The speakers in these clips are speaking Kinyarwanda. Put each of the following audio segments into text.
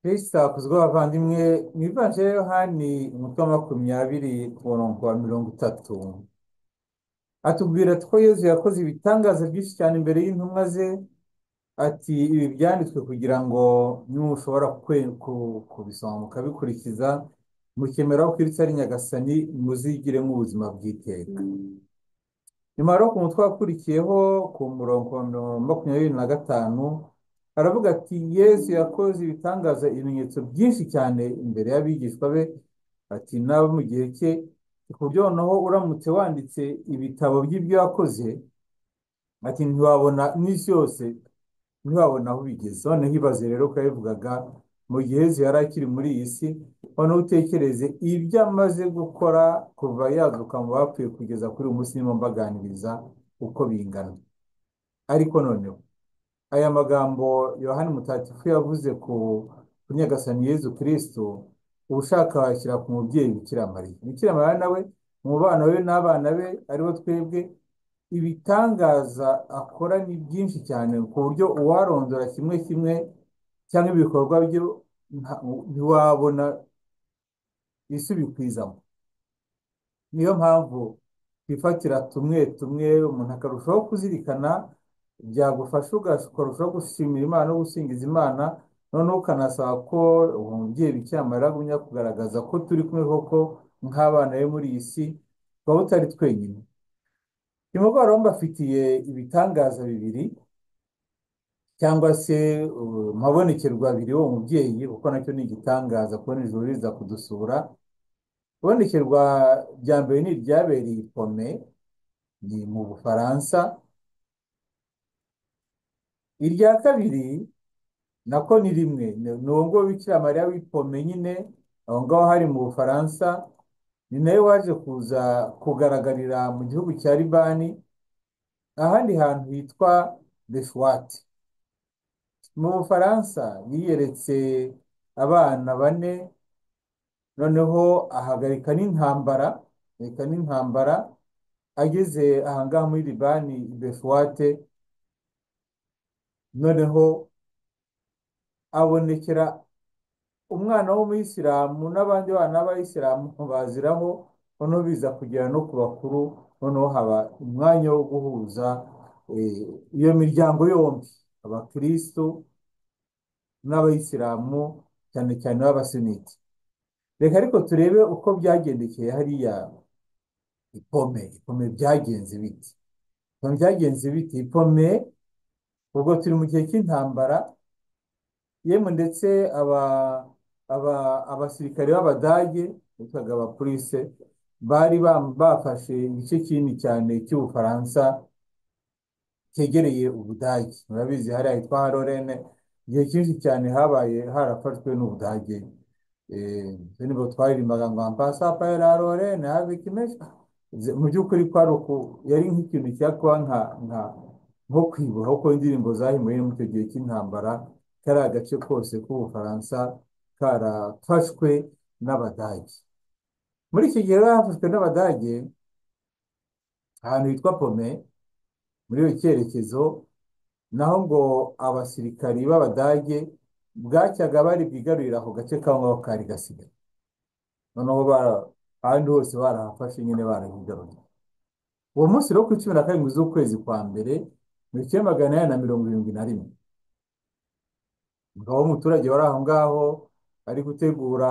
Kristo hakuzwe abavandimwe mu ivanjiri ya Yohani umutwe wa makumyabiri ku murongo wa mirongo itatu atubwira ko Yezu yakoze ibitangaza byinshi cyane imbere y'intumwa ze ati ibi byanditswe kugira ngo nimushobora kwe- ku- kubisoma mukabikurikiza mukemera ko Kristo ari Nyagasani muzigiremo ubuzima bw'iteka nyuma rero ku mutwe wakurikiyeho ku murongo wa mirongo makumyabiri na gatanu aravuga ati Yesu yakoze ibitangaza ibimenyetso byinshi cyane imbere y'abigishwa be ati nabo mu gihe cye ku buryo noneho uramutse wanditse ibitabo by'ibyo yakoze ati ntiwabona n'isi yose ntiwabona aho bigeze noneho ibaze rero ko yabivugaga mu gihe Yesu yari akiri muri iyi si noneho utekereze ibyo amaze gukora kuva yazuka mu bapfuye kugeza kuri uyu munsi ndimo mbaganiriza uko bingana ariko noneho aya magambo Yohani Mutagatifu yavuze ku ku Nyagasani Yezu Kristo ubushaka washyira ku mubyeyi Bikira Mariya Bikira Mariya nawe umubano we n'abana be aribo twebwe ibitangaza akora ni byinshi cyane ku buryo uwarondora kimwe kimwe cyangwa ibikorwa byo nta- ntiwabona ibisubikwizaho niyo mpamvu twifatira tumwe tumwe umuntu akarushaho kuzirikana byagufasha ugash- ukarushaho gushimira Imana no gusingiza Imana noneho ukanasaba ko uwo mubyeyi Bikira Mariya agumya kugaragaza ko turi kumwe koko nk'abana be muri iyi si twaba tutari twenyine nimugoroba mbafitiye ibitangaza bibiri cyangwa se uh, amabonekerwa abiri w'uwo mubyeyi kuko nacyo ni igitangaza kubona ijuru riza kudusura ibonekerwa rya mbere ni iryabereye i Pome ni mu Bufaransa irya kabiri nako ni rimwe ni ni uwo nguwo Bikira Mariya w'i Pome nyine aho ngaho hari mu Bufaransa ni nawe waje kuza kugaragarira mu gihugu cya Libani ahandi hantu hitwa Beshwati mu Bufaransa yiyeretse abana bane noneho ahagarika n'intambara ahagarika n'intambara ageze ahangaha muri Libani i Beshwate noneho abonekera umwana w'umuyisilamu n'abandi bana b'abayisilamu baziraho noneho biza kugera no ku bakuru noneho haba umwanya wo guhuza eh, iyo miryango yombi abakristo n'abayisilamu cyane cyane b'abasuniti reka ariko turebe uko byagendekeye hariya ipome ipome byagenze biti ipome byagenze biti ipome ubwo turi mu gihe cy'intambara yemwe ndetse aba aba abasirikare b'Abadage bitwaga abapolise bari bam- bafashe igice kinini cyane cy'Ubufaransa cyegereye Ubudage murabizi hariya hitwa Harorene igihe cyinshi cyane habaye harafashwe n'Ubudage eh, ibyo nibwo twaririmbaga ngo ampasa paera Harorene habe kimesha Ze- mu by'ukuri kwari uku yari nk'ikintu cyakuba nka nka nko kwiboha uko indirimbo zahimbwe mu icyo gihe cy'intambara kari agace kose k'Ubufaransa karafashwe n'Abadage muri iki gihe rero hafashwe n'Abadage ahantu hitwa Pome muri iyo cyerekezo naho ngo abasirikari b'Abadage bwacyaga bari bwigarurire ako gace kangwa kari gasigaye noneho bara ahandi hose barahafashe nyine barahigaruye uwo munsi rero ku cumi na karindwi z'ukwezi kwa mbere mu icyenda magana inani na mirongo irindwi na rimwe umugabo w'umuturage wari aho ngaho ari gutegura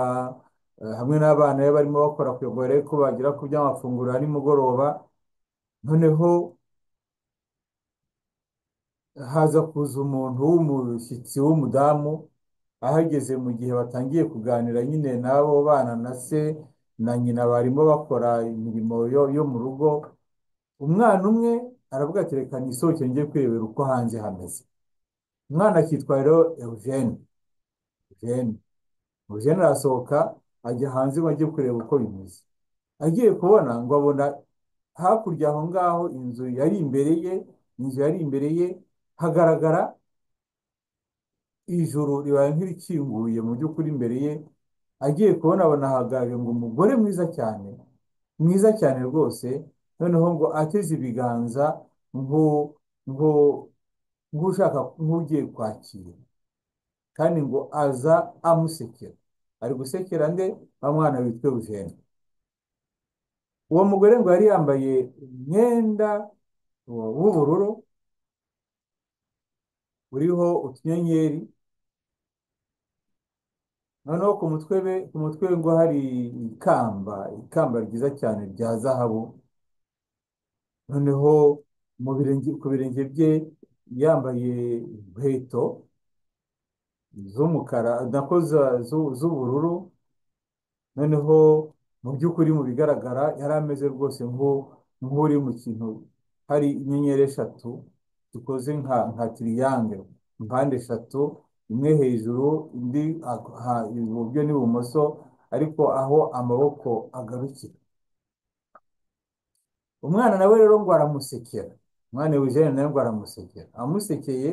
eh, hamwe n'abana be barimo bakora ku igogora ko bagera ku by'amafunguro ya nimugoroba noneho haza kuza umuntu w'umushyitsi w'umudamu ahageze mu gihe batangiye kuganira nyine n'abo bana na se na nyina barimo bakora imirimo yo, yo mu rugo umwana umwe aravuga ati reka nisohoke njye kwirebera uko hanze hameze umwana akitwa rero Eugene Eugene Eugene arasohoka ajya hanze ngo ajye kureba uko bimeze agiye kubona ngo abona hakurya aho ngaho inzu yari imbere ye inzu yari imbere ye hagaragara ijuru ribaye nk'irikinguye mu by'ukuri imbere ye agiye kubona abona hahagaze ngo umugore mwiza cyane mwiza cyane rwose noneho ngo ateze ibiganza ngo ngo nk'ushaka nk'ugiye kwakira kandi ngo aza amusekera ari gusekera nde wa mwana witwa Eugene uwo mugore ngo yari yambaye umwenda w'ubururu uriho utunyenyeri noneho ku mutwe be ku mutwe we ngo hari ikamba ikamba ryiza cyane rya zahabu noneho mu birenge ku birenge bye yambaye inkweto z'umukara nako za- zu- z'ubururu noneho mu by'ukuri mu bigaragara yari ameze rwose nk'u- nk'uri mu kintu hari inyenyeri eshatu zikoze nka nka tiriyangere impande eshatu imwe hejuru indi ag- ha- iburyo n'ibumoso ariko aho amaboko agarukira umwana nawe rero ngo aramusekera umwana Eugene nawe ngo aramusekera amusekeye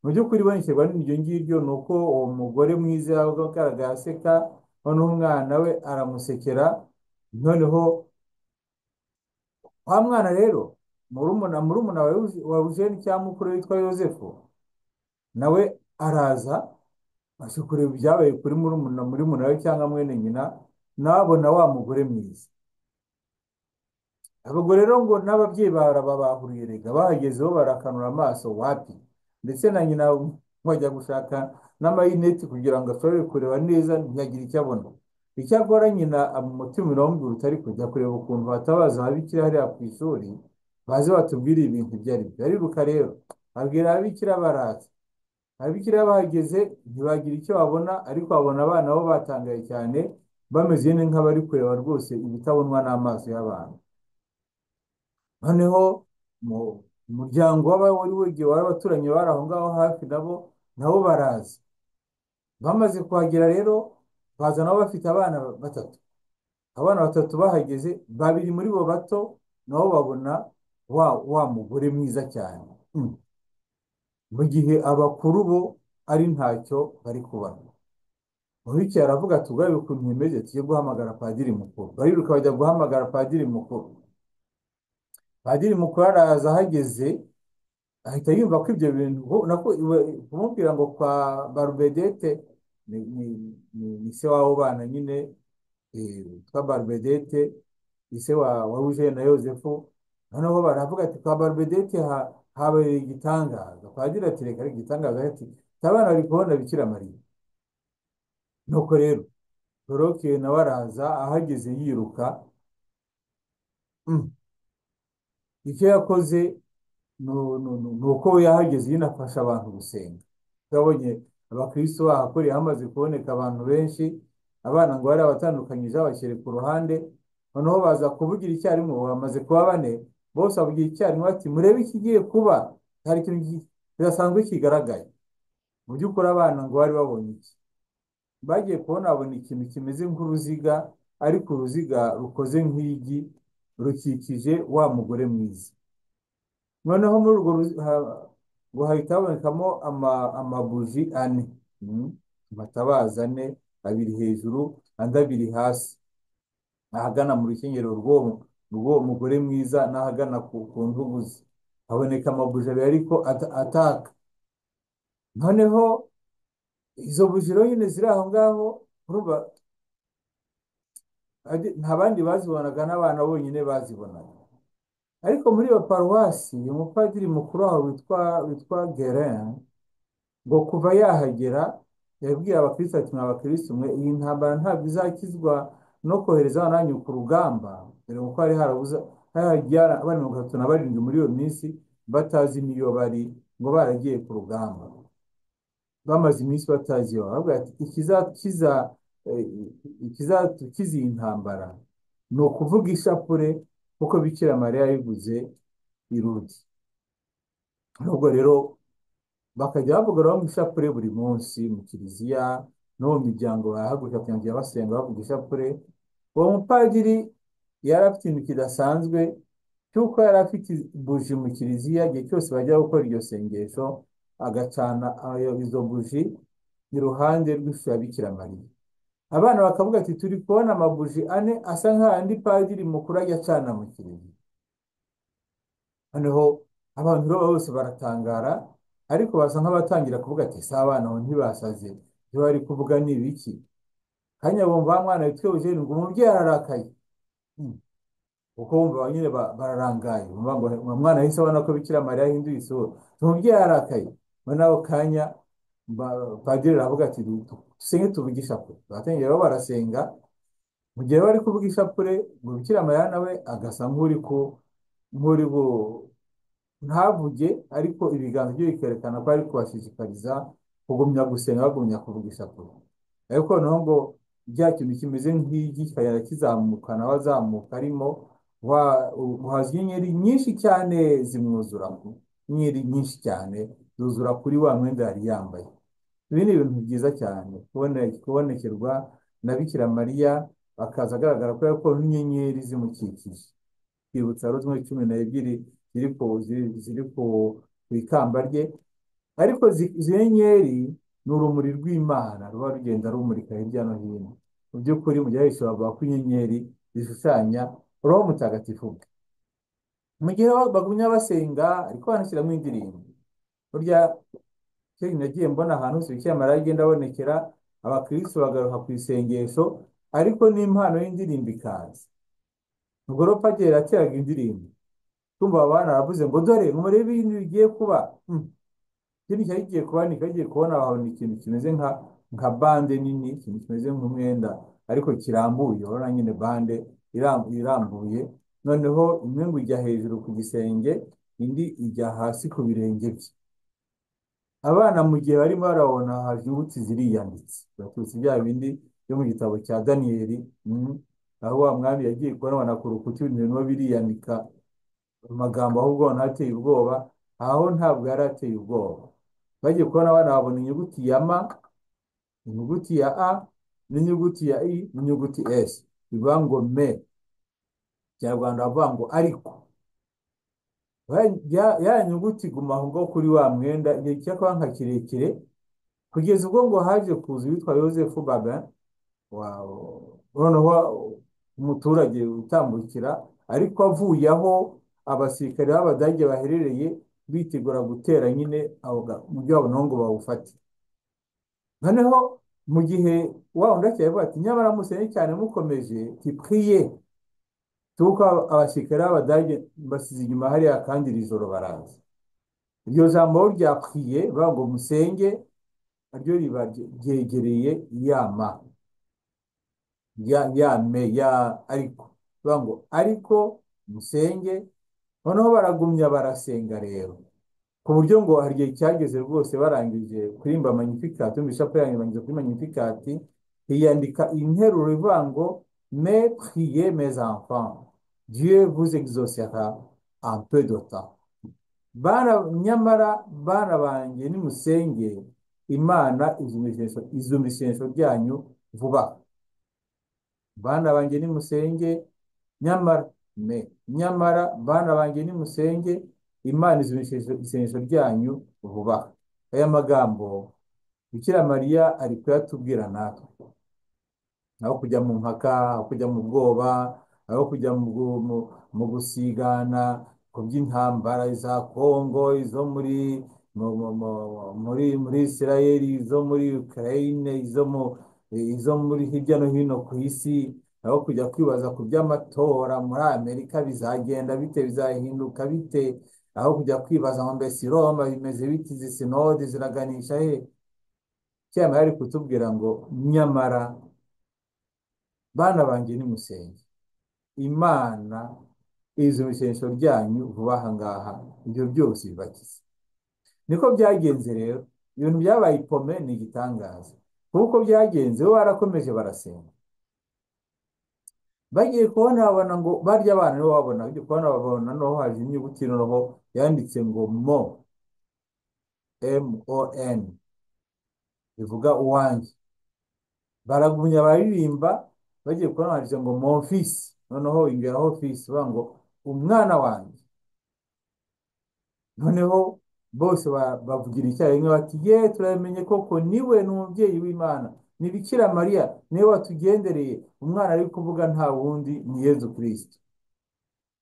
mu by'ukuri ibonekerwa n'iryo ngiryo ni uko uwo mugore mwiza yagaragaye aseka noneho umwana we aramusekera noneho wa mwana rero murumuna murumuna wa Euge- wa Eugene cyangwa mukuru we witwa Yosefu nawe araza aje kureba ibyabaye kuri murumuna murumuna we cyangwa mwene nyina nawe abona wa mugore mwiza Abagore rero ngo n'ababyeyi barababahuriye rega bahagezeho barakanura amaso wapi ndetse na nyina bajya gushaka n'amarineti kugira ngo ashobore kureba neza ntiyagire icyo abona icyakora nyina umutima uramubwira utari kujya kureba ukuntu batabaza ababikira hariya ku ishuri baze batubwire ibintu ibyo ari byo ariruka rero abwira ababikira baraza ababikira bahageze ntibagira icyo babona ariko babona abana bo batangaye cyane bameze nk'abari kureba rwose ibitabonwa n'amaso y'abantu noneho mu umuryango w'aba- wari wegereye wari abaturanyi bari aho ngaho hafi nabo nabo baraza bamaze kuhagera rero baza nabo bafite abana batatu abana batatu bahageze babiri muri bo bato nabo babona wa wa mugore mwiza cyane Mm. mu gihe abakuru bo ari ntacyo bari kubona Mubikira aravuga ati ugaye ukuntu bimeze tujye guhamagara padiri mukuru bariruka bajya guhamagara padiri mukuru padiri mukuru araza ahageze ahita yumva ko ibyo bintu ubu- nako iwe- kumubwira ngo kwa barubedete ni, ni, ni, ni se w'abo bana nyine eh, witwa barubedete ni se wa wa Eugene na yosefu noneho baravuga ati kwa barubedete ha, habaye igitangaza padiri ati reka ari igitangaza ati "Ati, abana bari kubona Bikira Mariya nuko rero Doroke nawe araza ahageze yiruka mm. icyo yakoze ni uko we yahageze yinafasha abantu gusenga yabonye abakristo bahakoreye hamaze kuboneka abantu benshi abana ngo bari abatandukanyije abashyire ku ruhande noneho baza kuvugira icyarimwe bamaze kuba bane bose bavugira icyarimwe bati murebe ikigiye kuba hari ikintu ki- kidasanzwe kigaragaye mu by'ukuri abana ngo bari babonye iki bagiye kubona babona ikintu kimeze nk'uruziga ariko uruziga rukoze nk'igi rukikije wa mugore mwiza noneho muri urwo ruzi- ha- ngo hahita habonekamo ama- amabuji ane mm, amatabaza ane abiri hejuru andi abiri hasi ahagana mu rukenyerero rw'uwo rw'uwo mugore mwiza n'ahagana ku, ku ntugu ze haboneka amabuji abiri ariko ata- ataka noneho izo buji rero nyine ziri aho ngaho urumva ade- nta bandi bazibonaga n'abana bonyine bazibonaga ariko muri iyo paruwasi umupadiri mukuru waho witwa witwa Guérin ngo kuva yahagera yabwiye abakristo ati mwa bakristo mwe iyi ntambara ntabwo izakizwa no kohereza abana banyu ku rugamba dore kuko hari harabuze hari haragiye abana mirongo itatu na barindwi muri iyo minsi batazi n'iyo bari ngo baragiye ku rugamba bamaze iminsi batazi iyo baravuga ati ikizakiza eh, ikizatukiza iyi ntambara ni ukuvuga ishapule kuko Bikira Mariya yayiguze irudi nubwo rero bakajya bavugaraho mu ishapule buri munsi mu kiliziya no mu miryango barahaguruka kujya basenga bavuga ishapule uwo mupadiri yari afite ikintu kidasanzwe cy'uko yari afite buji mu kiliziya igihe cyose bajya gukora iryo sengesho agacana ayo- izo buji iruhande rw'ishusho ya Bikira Mariya abana bakavuga ati turi kubona amabuji ane asa nk'ayandi padiri mukuru ajya acana mu kiliziya noneho abantu rero bose baratangara ariko basa nk'abatangira kuvuga ati si abana aho ntibasaze ibyo bari kuvuga ni ibiki kanya bumva wa mwana witwa Eugene ngo umubyeyi ararakaye Hmm. kuko wumva ba nyine ba- bararangaye bumva ngo uwo mwana yahise abona ko Bikira Mariya yahinduye isura umubyeyi ararakaye muri ako kanya ba- padiri aravuga ati dusenge tuvuge ishapule batangira bo barasenga mu gihe bari kuvuga ishapule ngo Bikira Mariya nawe agasa nk'uri ku nk'uri bu ntavuge ariko ibiganza bye bikerekana ko ari kubashishikariza kugumya gusenga bagumya kuvuga ishapule ariko noneho ngo bya kintu kimeze nk'igi kikagenda kizamuka nawe azamuka arimo wa muhazi inyenyeri nyinshi cyane zimwuzura ku- inyenyeri nyinshi cyane zuzura kuri wa mwenda yari yambaye ibi ni ibintu byiza cyane kubone- kubonekerwa na Bikira Mariya akaza agaragara ko yakuwe n'inyenyeri zimukikije kwibutsa rumwe cumi n'ebyiri ziri ku ziri ziri ku ku ikamba rye ariko zi- izi nyenyeri ni urumuri rw'Imana ruba rugenda rumurika hirya no hino mu by'ukuri mu gihe hahise bavuga ko inyenyeri zishushanya roho mutagatifu bwe mu gihe ba- bagumya basenga ariko banashyiramo indirimbo burya kera nagiye mbona ahantu hose Bikira Mariya agenda abonekera abakirisitu bagaruka ku isengesho ariko n'impano y'indirimbo ikaza ubwo rero padiri yateraga indirimbo tumva aba bana baravuze ngo dore murebe ibintu bigiye kuba Hmm. ikindi cyari kigiye kuba ni kigiye kubona ahantu ikintu kimeze nka nka bande nini ikintu kimeze nk'umwenda ariko kirambuye urabona nyine bande iram- irambuye noneho imwe ngo ijya hejuru ku gisenge indi ijya hasi ku birenge bye abana mu gihe barimo barabona haje inyuguti ziriyanditse baturutse bya bindi byo mu gitabo cya Daniyeli mm, aho wa mwami yagiye kubona ku rukuta ibintu birimo biriyandika amagambo ahubwo ubona ateye ubwoba aho ntabwo yari ateye ubwoba bagiye kubona abana babona inyuguti ya ma inyuguti ya a n'inyuguti ya i n'inyuguti s bivuga ngo me kinyarwanda bavuga ngo ariko Ba- ya ya nyuguti guma aho ngaho kuri wa mwenda igihe cy'akabanga kirekire kugeza ubwo ngo haje kuza uwitwa Yozefu Baga wa noneho umuturage utambukira ariko avuye aho abasirikare b'Abadage baherereye bitegura gutera nyine aho ga- umujyi wabo nawo ngo bawufate noneho mu gihe wa wundi akira avuga ati nyamara musene cyane mukomeje tipriye tuko abasirikare b'Abadage basize inyuma hariya kandi iri joro baraza iryo jambo rya priye bavuga ngo musenge naryo riba ryegereye yama ya ya me ya ariko bavuga ngo ariko musenge noneho baragumya barasenga rero ku buryo ngo hari igihe cyageze rwose barangije kuririmba magnificat yumva ishapule yarangije kuri magnificat hiyandika interuro ivuga ngo me priye mes enfants Dieu vous exaucera en peu de temps bana nyamara bana banjye nimusenge imana izumishenso izumishenso ryanyu vuba bana banjye nimusenge nyamara me nyamara bana banjye nimusenge imana izumishenso isengesho ryanyu vuba aya magambo Bikira Mariya ari kuyatubwira natwe aho kujya mu mpaka aho kujya mu bwoba aho kujya mu, gu- mu, mu gusigana ku by'intambara za Kongo izo muri mu, mu, mu, muri muri Isirayeli izo muri Ukraine izo mu izo muri hirya no hino ku isi aho kujya kwibaza ku by'amatora muri Amerika bizagenda bite bizahinduka bite aho kujya kwibaza ngo mbese Roma bimeze biti izi sinodi ziraganisha he cyangwa ari kutubwira ngo nyamara bana banjye nimusenge imana izumishenso ryanyu vuba aha ngaha ibyo byose bibakize niko byagenze rero ibintu byabaye ipome ni igitangaza kuko byagenze bo barakomeje barasenga bagiye kubona babona ngo barya abana nibo babona bagiye kubona babona noneho haje inyuguti noneho yanditse ngo mo m-o-n bivuga uwanjye baragumya baririmba bagiye kubona handitse ngo mon fils noneho ingeraho fils bavuga ngo umwana wanjye noneho bose ba- bavugira icyarimwe bati ye turamenye koko niwe ni umubyeyi w'Imana ni Bikira Mariya niwe watugendereye umwana ari kuvuga nta wundi ni Yezu Kristo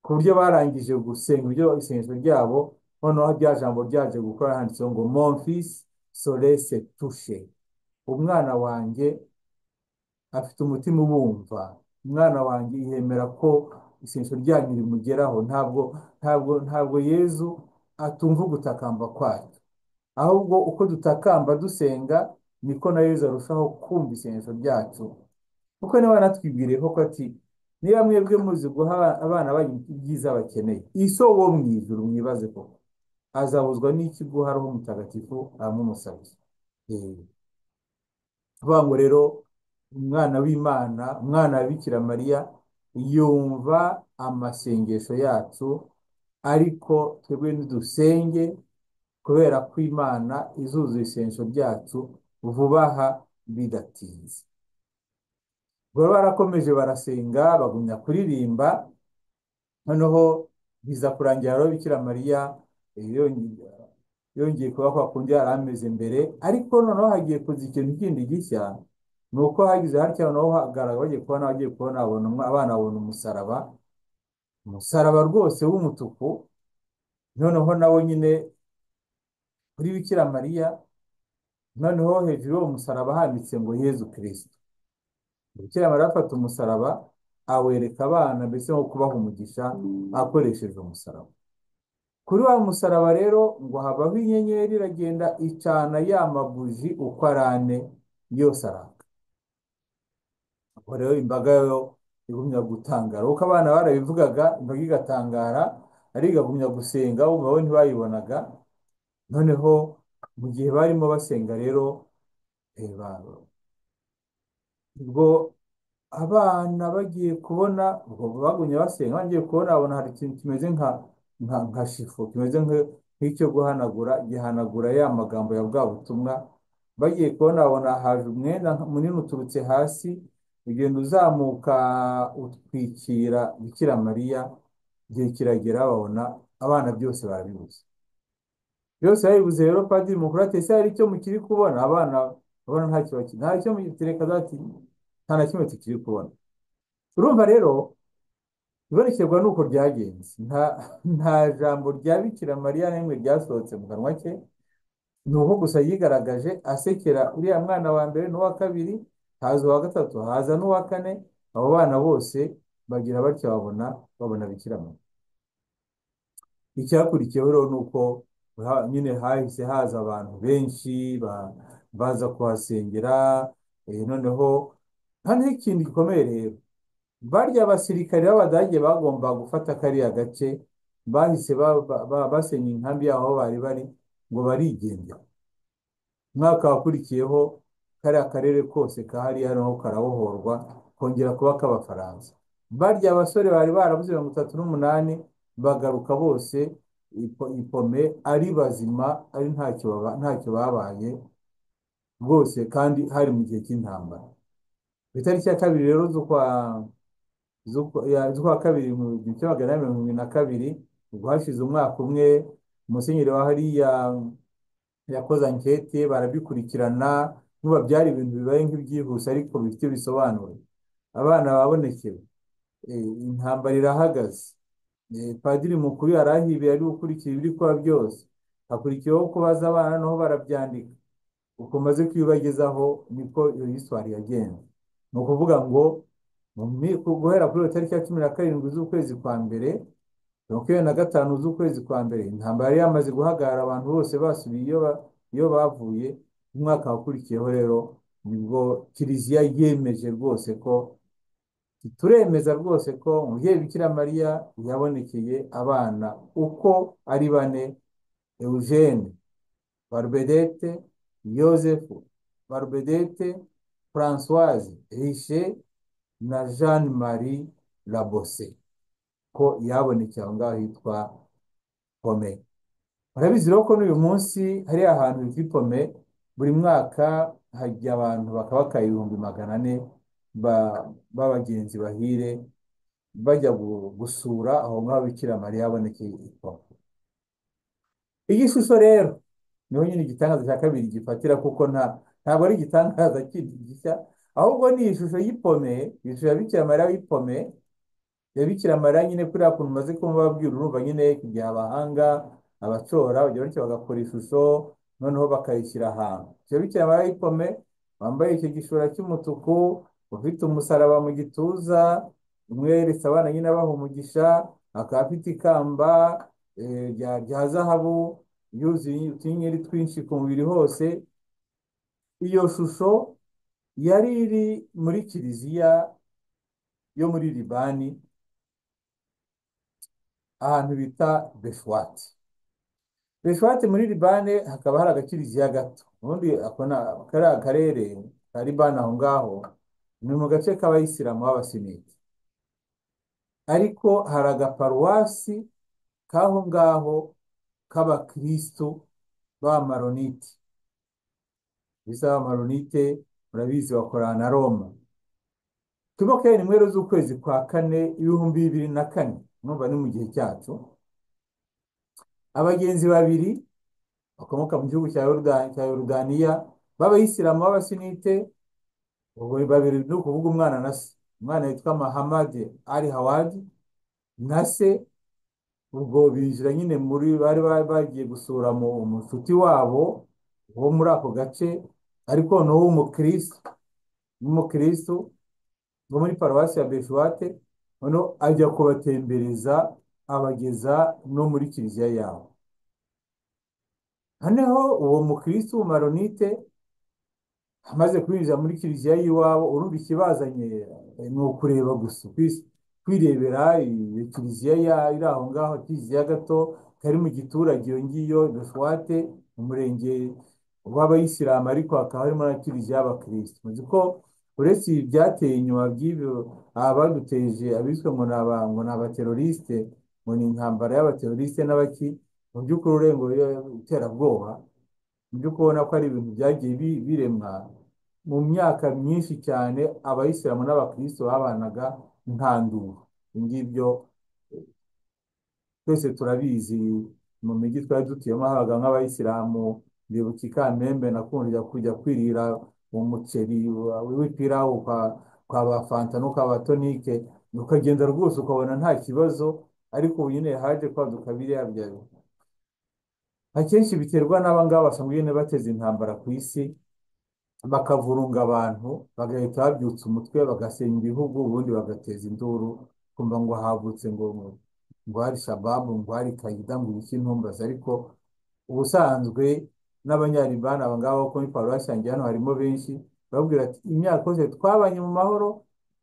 ku buryo barangije gusenga ibyo isengesho ryabo noneho rya jambo ryaje gukora handitseho ngo monfisi sorese tushe umwana wanjye afite umutima ubumva umwana wanjye yemera ko isengesho ryanyu rimugeraho ntabwo ntabwo ntabwo yezu atumva ugutakamba kwacu ahubwo uko dutakamba dusenga niko na yezu arushaho kumva isengesho ryacu kuko niba wanatwibwiriye koko ati niba mwebwe muzi guha abana banyu ibyiza bakeneye ise wo mu ijuru mwibaze koko azabuzwa n'iki guha roho mutagatifu aramumusabye Eh, tuvuga ngo rero umwana w'imana umwana wa Bikira mariya yumva amasengesho yacu ariko twebwe ntidusenge kubera ko imana izuzuye isengesho ryacu vuba aha bidatinze baba barakomeje barasenga bagumya kuririmba noneho biza kurangira rero Bikira mariya eh, yongeye yongeye kuba kwa kundi yari ameze mbere ariko noneho hagiye kuza ikintu kindi gishya ni uko hagize hatya noneho hagaragara bagiye kubona bagiye kubona babona umwa- abana babona umusaraba umusaraba rwose w'umutuku noneho nawo nyine kuri Bikira mariya noneho hejuru y'uwo musaraba handitse ngo yezu kirisito Bikira Mariya afata umusaraba awereka abana mbese nko kubaha umugisha akoresheje umusaraba. Kuri wa musaraba rero ngo habaho inyenyeri iragenda icana ya mabuji uko ari ane yose araka. Ubwo rero imbaga yo igumya gutangara. Uko abana barabivugaga imbaga igatangara ariko igagumya gusenga umva bo ntibayibonaga. Noneho mu gihe barimo basenga rero eh, ba- ubwo abana bagiye kubona ubwo bagumye basenga bagiye kubona babona hari ikintu kimeze nka nka nka shifu kimeze nka- nk'icyo guhanagura gihanagura ya magambo ya bwa butumwa bagiye kubona babona haje umwenda munini uturutse hasi ugenda uzamuka utwikira Bikira Mariya igihe kiragera babona abana byose barabibuze byose babibuze rero padiri mukuru ati ese hari icyo mukiri kubona abana babona nta cyo baki- nta cyo mukereka ati nta na kimwe tukiri kubona urumva rero ibonekerwa ni uko ryagenze nta nta jambo rya Bikira Mariya na rimwe ryasohotse mu kanwa ke ni uko gusa yigaragaje asekera uriya mwana wa mbere n'uwa kabiri haza uwa gatatu haza n'uwa kane abo bana bose bagira batya babona babona Bikira Mariya icyakurikiyeho rero ni uko ha- nyine hahise haza abantu benshi ba- baza kuhasengera eh, noneho hano ikintu gikomeye rero barya basirikare b'abadage bagomba gufata kariya gace bahise ba- ba- ba- basenya inkambi yabo aho bari bari ngo barigendera umwaka wakurikiyeho kariya karere kose kahari hariho karabohorwa kongera kuba k'abafaransa barya abasore bari barabuze mirongo itatu n'umunani bagaruka bose ipo- ipome ari bazima ari ntacyo baba- ntacyo babaye rwose kandi hari mu gihe cy'intambara ku itariki ya kabiri rero z'ukwa z'ukwa ya- z'ukwa kabiri mu gihumbi kimwe magana inani mirongo irindwi na kabiri ubwo hashize umwaka umwe musenyeri wa hariya yakoze ankete barabikurikirana n'ubu byari ibintu bibaye nk'ibyihuse ariko bifite bisobanuro abana babonekewe eh, intambara irahagaze Eh, padiri mukuru yari ahibiye ari gukurikira ibiri kuba byose hakurikiyeho kubaza abana naho barabyandika uko maze kwiyubagezaho niko iyo histoire yagenze ni ukuvuga ngo mu mi- ku- guhera kuri iyo tariki ya cumi na karindwi z'ukwezi kwa mbere makumyabiri na gatanu z'ukwezi kwa mbere intambara yari yamaze guhagarara abantu bose basubiye iyo ba- iyo bavuye umwaka wakurikiyeho rero nibwo kiliziya yemeje rwose ko turemeza rwose ko umubyeyi Bikira Mariya yabonekeye abana uko ari bane Eugene Barbedete Yozefu Barbedete Françoise Riche na Jeanne Marie Labose ko yabonekeye aho ngaho hitwa Pome urabizi rero ko n'uyu munsi hariya ahantu hitwa i Pome buri mwaka hajya abantu bakabaka ibihumbi magana ane ba- b'abagenzi bahire bajya gu- gusura aho ngaho Bikira Mariya yabonekeye i Pome iyi shusho rero niho nyine igitangaza cya kabiri gifatira kuko nta ntabwo ari igitangaza kindi gishya ahubwo ni ishusho y'ipome ishusho ya Bikira Mariya w'ipome ya Bikira Mariya nyine kuriya kuntu umaze kumubabwira urumva nyine kujya abahanga abacora bajya bityo bagakora ishusho noneho bakayishyira ahantu icyo bikira mariya w'ipome wambaye icyo gishura cy'umutuku ufite umusaraba mu gituza umwe yeretse abana nyine abaha umugisha akaba afite ikamba eh, rya rya zahabu yuzuye utunyenyeri twinshi ku mubiri hose iyo shusho yari iri muri kiliziya yo muri libani ahantu bita Beshwati Beshwati muri Libane hakaba hari agakiliziya gato ubundi ako ni kariya karere ka Libani aho ngaho ni mu gace k'abayisilamu b'abasuniti ariko hari agaparuwasi k'aho ngaho k'abakristu b'amaronite bisa amaronite murabizi bakorana na Roma turimo kubera nimero z'ukwezi kwa kane ibihumbi bibiri na kane numva ni mu gihe cyacu abagenzi babiri bakomoka mu gihugu cya Yoruda- cya Yorudaniya b'abayisilamu b'abasunite ubwo babiri ni ukuvuga umwana na se umwana yitwa Mahamadi Ali Hawadi na se ubwo binjira nyine muri bari ba- bagiye gusura mu mushuti wabo wo muri ako gace ariko noneho w'umukristo w'umukristo wo muri paruwasi ya Beshwate noneho ajya kubatembereza abageza no muri kiliziya yabo noneho uwo mukristo w'umumaronite amaze kwinjira muri kiliziya y'iwabo urumva ikibazanye eh, ni ukureba gusa kwis- kwirebera iyo kiliziya ya- iri aho ngaho kiliziya gato kari mu giturage iyo ngiyo Beshwate mu murenge w'abayisilamu ariko hakaba harimo na kiliziya y'abakirisitu muzi ko uretse ibi byateye inyuma by'ibyo abaduteje abiswe ngo ni aba ngo ni abaterorisite ngo ni intambara y'abaterorisite n'abaki mu by'ukuri urenga iterabwoba ibyo kubona ko ari ibintu byagiye bi- biremwa mu myaka myinshi cyane abayisilamu n'abakristo babanaga nta nduru ngibyo twese turabizi mu mijyi twari dutuyemo habaga nk'abayisilamu ndibuka i Kamembe nakunda kujya kwirira umuceri wa- w'ipirawu kwa kwa ba fanta no kwa ba tonike ukagenda rwose ukabona nta kibazo ariko ubu nyine haje kwaduka biriya bya akenshi biterwa n'aba ngaba basanzwe nyine bateza intambara ku isi bakavurunga abantu bagahita babyutsa umutwe bagasenya ibihugu ubundi bagateza induru kumva ngo havutse ngo ngo hari shababu ngo hari kayida ngo ibiki ntumbaze ariko ubusanzwe n'abanyalibani aba ngaba bo muri paruwasi yanjye hano harimo benshi bababwira ati imyaka yose twabanye mu mahoro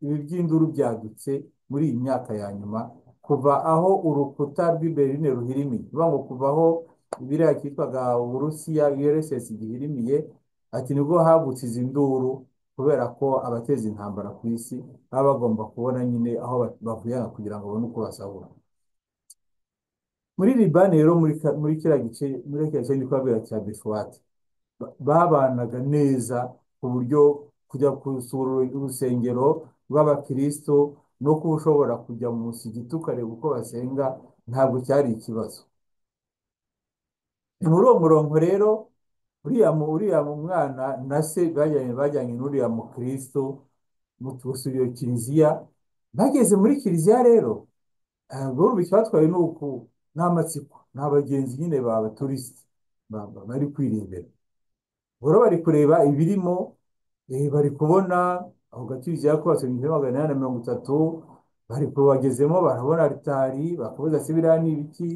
ibi by'induru byadutse muri iyi myaka ya nyuma kuva aho urukuta rw'i Berlin ruhirimiye bivuga ngo kuva aho biriya cyitwaga Uburusiya URSS gihirimiye ati nibwo havutse izi nduru kubera ko abateza intambara ku isi baba bagomba kubona nyine aho ba- bavuyana kugira ngo babone uko basahura muri Libani rero muri ka- muri kiriya gice muri kiriya gice ndi kubabwira cya Beshwati ba- babanaga neza ku buryo kujya gusura uru- urusengero rw'abakristo no kuba ushobora kujya mu musigiti ukareba uko basenga ntabwo cyari ikibazo ni muri uwo murongo rero uriya mu- uriya mu mwana na se bajyanye bajyanye n'uriya mukristo mu gusura iyo kiliziya bageze muri kiliziya rero Guru icyabatwaye ni uku ni amatsiko ni abagenzi nyine b'abaturisiti bari kwirebera boro bari kureba ibirimo eh, bari kubona ako gakiliziya kubatse mu gihumbi magana inani na mirongo itatu bari kubagezemo barabona aritari bakabaza se biriya ni ibiki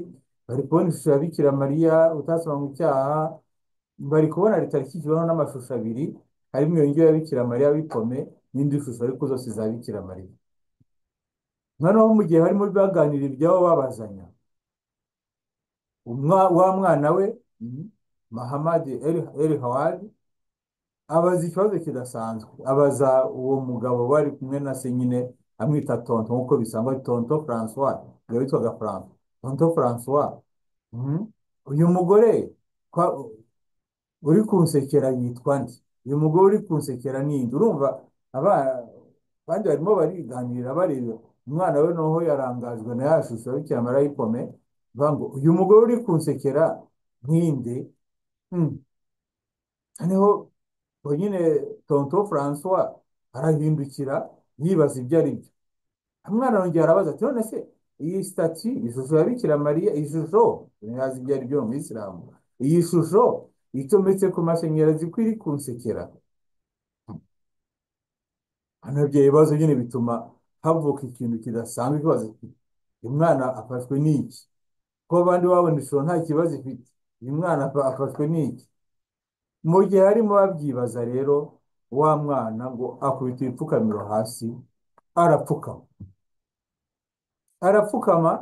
bari kubona ishusho ya Bikira Mariya utasoma mu cyaha bari kubona aritari ikikijweho n'amashusho abiri harimo iyo ngiyo ya Bikira Mariya w'ipome n'indi shusho ariko zose za Bikira Mariya noneho mu gihe barimo baganira ibyabo babazanya umwa- wa mwana we mhm, Mahamadi El, El Hawadi abaza ikibazo kidasanzwe abaza uwo mugabo bari kumwe na se nyine amwita tonto nk'uko bisangwa tonto Francois yari witwaga Franco tonto Francois mhm, uyu mugore kwa- uri kunsekera yitwa nde uyu mugore uri kunsekera ni nde urumva aba abandi barimo bariganirira bareba umwana we noneho yarangajwe na ya shusho y'Bikira Mariya y'ipome bavuga ngo uyu mugore uri kunsekera ni nde Hmm. noneho ubwo nyine tonto Francois arahindukira yibaza ibyo ari byo umwana arongera arabaza ati none se iyi sitati ishusho ya Bikira Mariya iyi shusho ntazi ibyo ari byo mu Isilamu iyi shusho icometse ku mashanyarazi ko iri kunsekera hano ibyo bibazo nyine bituma havuka ikintu kidasanzwe kibaza kiti uyu mwana afashwe n'iki ko abandi babona ishusho nta kibazo ifite uyu mwana afa- afashwe n'iki mu gihe harimo babyibaza rero wa mwana ngo akubita ibipfukamiro hasi arapfukama arapfukama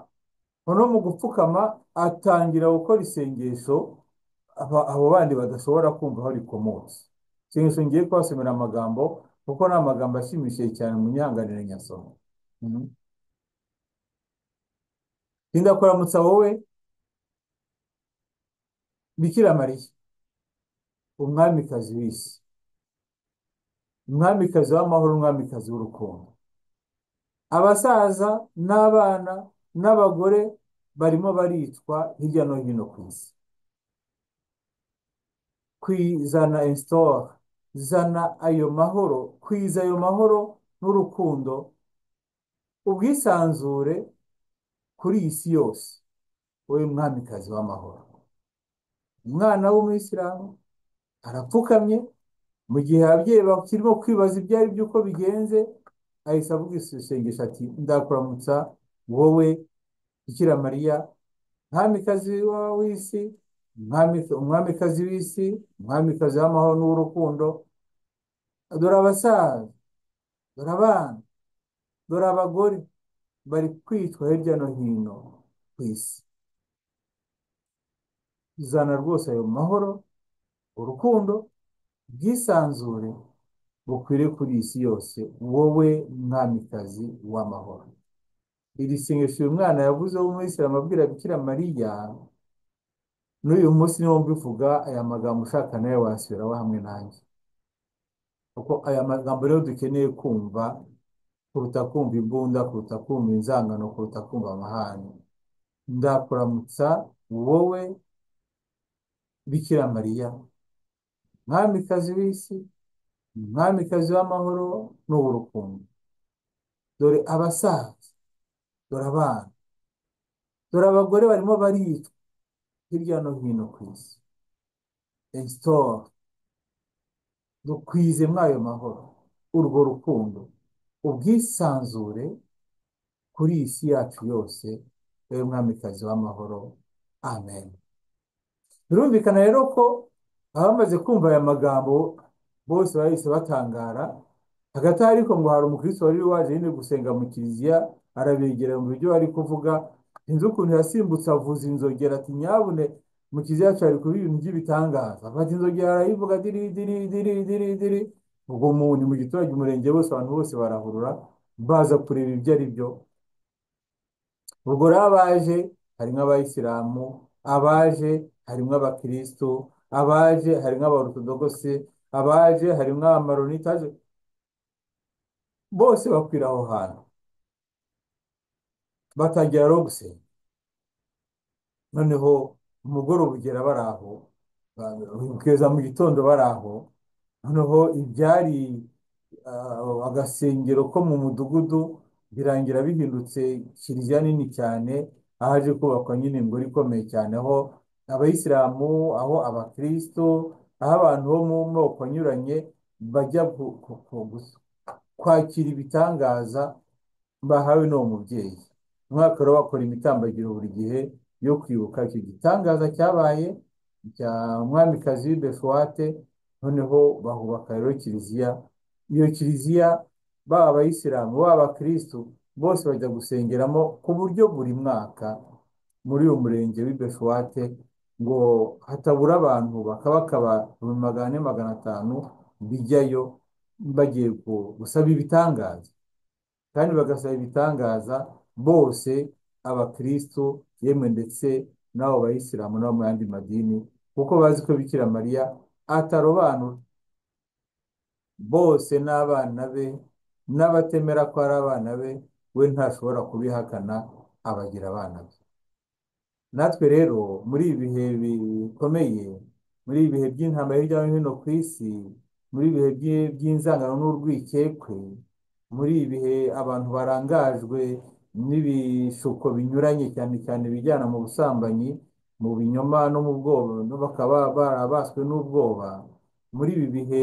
noneho mu gupfukama atangira gukora isengesho aba- abo bandi badashobora kumva aho rikomotse isengesho ngiye kubasomera amagambo kuko ni amagambo ashimishije cyane munyihanganire nyasoma Mhm. Tinda kuramutsa wowe Bikira Mariya umwamikazi w'isi umwamikazi w'amahoro umwamikazi w'urukundo abasaza n'abana n'abagore barimo baricwa hirya no hino ku isi kwizana insitoro zana ayo mahoro kwiza ayo mahoro n'urukundo ubwisanzure kuri iyi si yose wowe mwamikazi w'amahoro umwana w'umuyisilamu arapfukamye mu gihe ababyeyi bakirimo kwibaza ibyo ari byo uko bigenze ahise avuga isengesho ati ndakuramutsa wowe Bikira Mariya mwamikazi wa- w'isi mwami- umwamikazi w'isi umwamikazi w'amahoro n'uw'urukundo dore abasaza dore abana dore abagore bari kwitwa hirya no hino ku isi zana rwose ayo mahoro urukundo ubwisanzure bukwiriye kuri iyi si yose wowe mwamikazi w'amahoro iri sengesho uyu mwana yavuze w'umuyisilamu abwira Bikira Mariya n'uyu munsi niwo mbivuga aya magambo ushaka nawe wasubiraho hamwe nanjye kuko aya magambo rero dukeneye kumva kuruta kumva imbunda kuruta kumva inzangano kuruta kumva amahane ndakuramutsa wowe Bikira Mariya mwamikazi w'isi umwamikazi w'amahoro n'uw'urukundo dore abasaza dore abana dore abagore barimo baricwa hirya no hino ku isi esitora dukwize mwayo mahoro urwo rukundo ubwisanzure kuri iyi si yacu yose wowe mwamikazi w'amahoro amen birumvikana rero ko abamaze kumva aya magambo bose bahise batangara hagati aho ariko ngo hari umukristo wari waje nyine gusenga mu kiliziya arabegera mu byo bari kuvuga sinzi ukuntu yasimbutse avuza inzogera ati nyabune mu kiliziya yacu hari kuba ibintu by'ibitangaza afata inzogera arayivuga diri diri diri diri diri ubwo mu ni mu giturage umurenge wose abantu bose barahurura baza kureba ibyo ari byo ubwo rero abaje harimo abayisilamu abaje harimo abakirisitu abaje harimo abaorutodogose abaje harimo amaronita bose bakwira aho hantu batangira rero gusenga noneho umugoroba ugera bari aho ba- kugeza mu gitondo bari aho noneho ibyari ah, agasengero ko mu mudugudu birangira bihindutse kiliziya nini cyane ahaje kubakwa nyine ingoro ikomeye cyane aho abayisilamu aho abakristo aho abantu bo mu moko anyuranye bajya gu- gu- gu- gus- kwakira ibitangaza bahawe n'uwo mubyeyi umwaka rero bakora imitambagiro buri gihe yo kwibuka icyo gitangaza cyabaye cya mwamikazi w'ibefowate noneho bahubaka rero kiliziya iyo kiliziya baba abayisilamu baba abakirisitu bose bajya gusengeramo ku buryo buri mwaka muri uyu murenge w'ibefowate ngo hatabura abantu bakaba bakaba ibihumbi magana ane magana atanu bijyayo bagiye gu- gusaba ibitangaza kandi bagasaba ibitangaza bose abakristo yemwe ndetse n'abo bayisilamu n'abo mu yandi madini kuko bazi ko Bikira Mariya atarobanura bose n'abana be n'abatemera ko ari abana be we ntashobora kubihakana abagira abana be natwe rero muri ibi bihe bikomeye muri ibi bihe by'intambara hirya no hino ku isi muri ibi bihe by'i- by'inzangano n'urwikekwe muri ibi bihe abantu barangajwe n'ibishuko binyuranye cyane cyane ibijyana mu busambanyi mu binyoma no mu bwoba no bakaba barabaswe n'ubwoba muri ibi bihe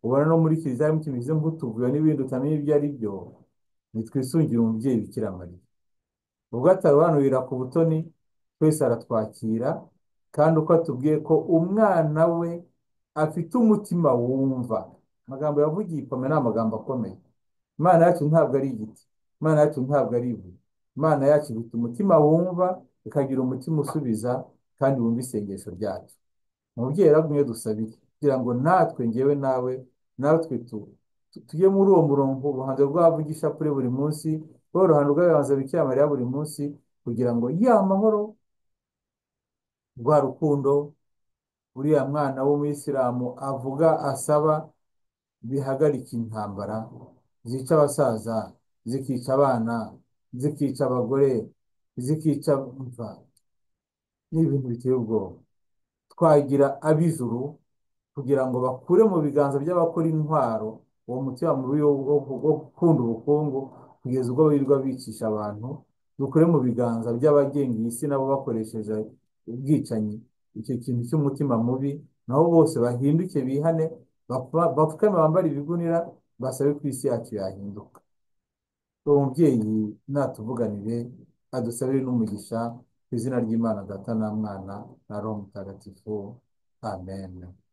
ubona no muri kiliziya harimo kimeze nk'utuvuyo n'ibindi utamenya ibyo ari byo nitwisungire umubyeyi Bikira Mariya ubwo atarobanurira ku butoni twese aratwakira kandi uko atubwiye ko umwana we afite umutima wumva amagambo yavugiye ikomeye ni amagambo akomeye imana yacu ntabwo ari igiti imana yacu ntabwo ari ibuye imana yacu ifite umutima wumva ikagira umutima usubiza kandi wumva isengesho ryacu umubyeyi yaragumye dusabire kugira ngo natwe ngewe nawe natwe tu- tu- tujye muri uwo murongo uruhando rw'abavugisha kuri buri munsi wowe uruhando rw'abayobozi bikira mariya buri munsi kugira ngo ya mahoro rwa rukundo uriya mwana w'umuyisilamu avuga asaba bihagarike intambara zica abasaza zikica abana zikica abagore zikica imva ni ibintu biteye ubwoba twagira ab'ijuru kugira ngo bakure mu biganza by'abakora intwaro uwo mutima mubi wo wo- wo gukunda ubukungu kugeza ubwo birirwa bicisha abantu dukure mu biganza by'abagenga iyi si nabo bakoresheje ubwicanyi icyo kintu cy'umutima mubi naho bose bahinduke bihane bapfa- bapfukame bambare ibigunira basabe ko isi yacu yahinduka uwo mubyeyi natuvuganire adusabire n'umugisha ku izina ry'imana data na mwana na roho mutagatifu amen